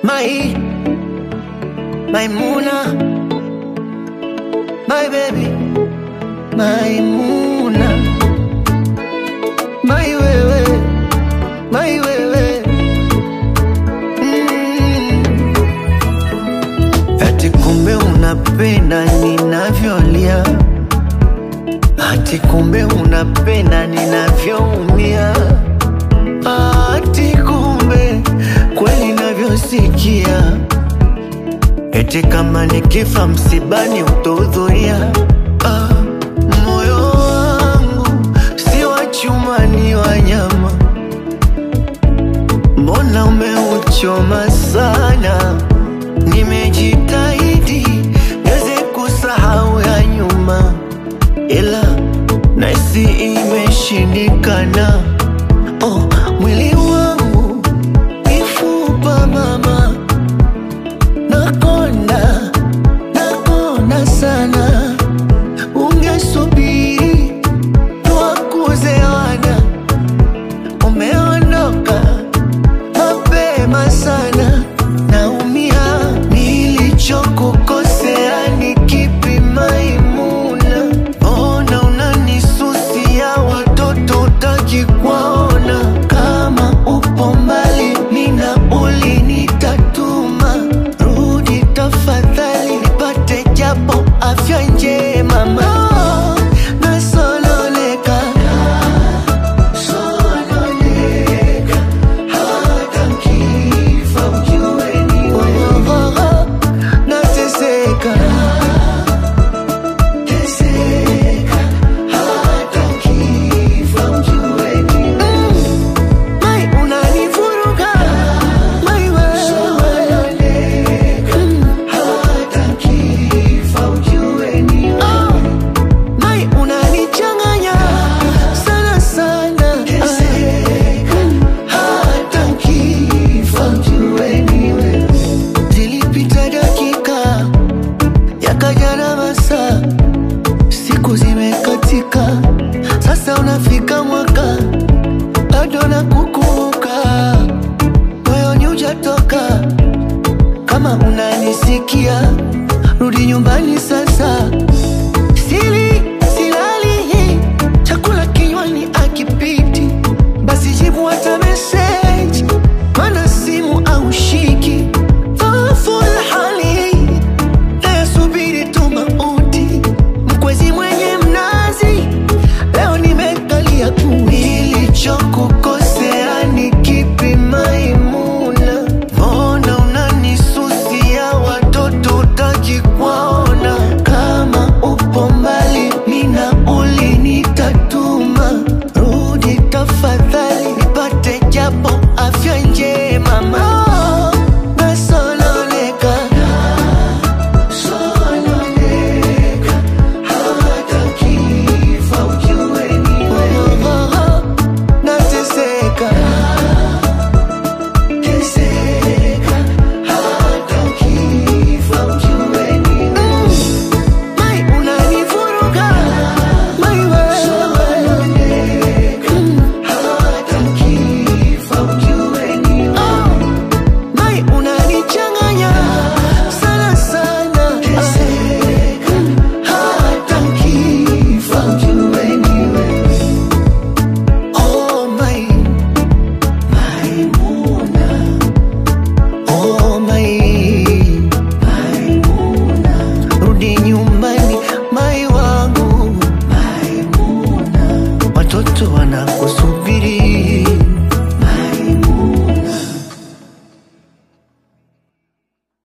My, my Muna, my baby, my Muna, my wewe, my wewe. Mm. Ati kumbe unapenda ninavyolia, ati kumbe unapenda ninavyoumia, ati kumbe kweli navyosikia, eti kama nikifa msibani utahudhuria. Ah, moyo wangu si wa chuma, ni wa nyama, mbona umeuchoma sana? Nimejitahidi niweze kusahau ya nyuma, ila nahisi imeshindikana. Oh, mwili